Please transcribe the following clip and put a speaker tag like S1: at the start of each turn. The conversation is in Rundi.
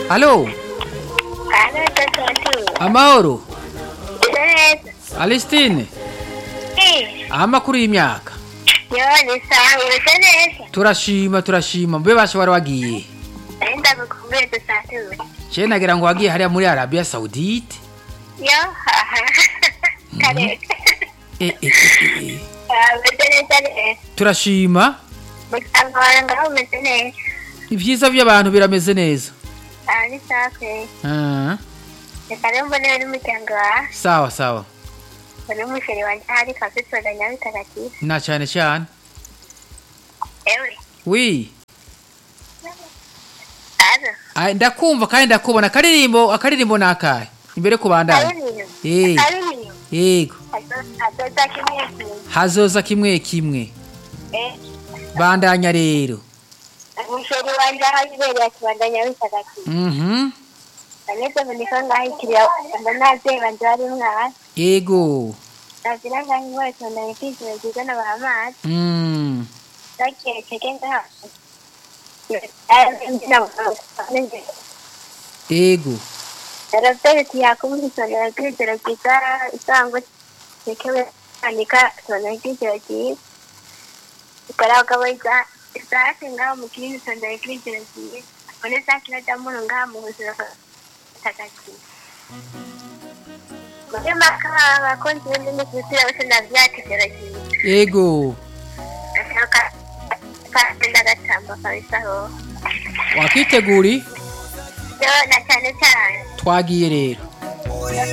S1: Alo,
S2: Halo, Tatu.
S1: amahoro.
S2: Neza.
S1: Alistine,
S2: Eh,
S1: amakuru y'imyaka.
S2: yo ni sawa, umeze neza.
S1: Turashima, turashima. Mbe basha wari wagiye.
S2: Nari ndagukumbuye dusature.
S1: Je nagira ngo wagiye hariya muri Arabia Saudite.
S2: Yo, haha. Kare.
S1: Eh, eh, eh, eh.
S2: Ah, umeze neza neza.
S1: Turashima.
S2: Muryango wawe ngaho umeze neza.
S1: Ibyiza by'abantu birameze neza.
S2: Ah, ni sawa kweli.
S1: Ah,
S2: Reka rero mbone n'umuryango wawe.
S1: sawa sawa.
S2: Mbone umusheri wanje ahari kazitora nyabitagatifu.
S1: Na cyane cyane.
S2: Ewe.
S1: Wi.
S2: Halo.
S1: Ai ndakumva kandi ndakubona akaririmbo akaririmbo nakaye. Imbere kubandanya.
S2: Ariniyo.
S1: Eh.
S2: Ariniyo.
S1: Yego.
S2: Adoda kimwe kimwe.
S1: Hazoza kimwe kimwe.
S2: Eh.
S1: Bandanya rero.
S2: Umusheri wanje aho ibereye akibandanya bitagatifu.
S1: Mhm.
S2: Aneze muniko ngahitiriye mbona abavyeyi banje bari mwana.
S1: Yego.
S2: Nagira ngaho inkweto ndayikizira nziza n'abamazi.
S1: Mm.
S2: Nagiye tege ngaho.
S1: Yego.
S2: Yaravyeyi yakumva isomero ry'ijoro ryiza isango tekewe andika isomero ry'ijoro ryiza. Ukora ukaba isa isake ngaho mu kindi isomero ry'ijoro ryiza. One sake irajamuro ngaho mu buzima butagatifu. Muri maka abakozi b'indimi zitira bose ndavyakigera ryiza.
S1: Yego.
S2: Ashaka kagenda gatamba kabisaho.
S1: Wakiteguri
S2: Yo na cyane cyane
S1: twagiye rero.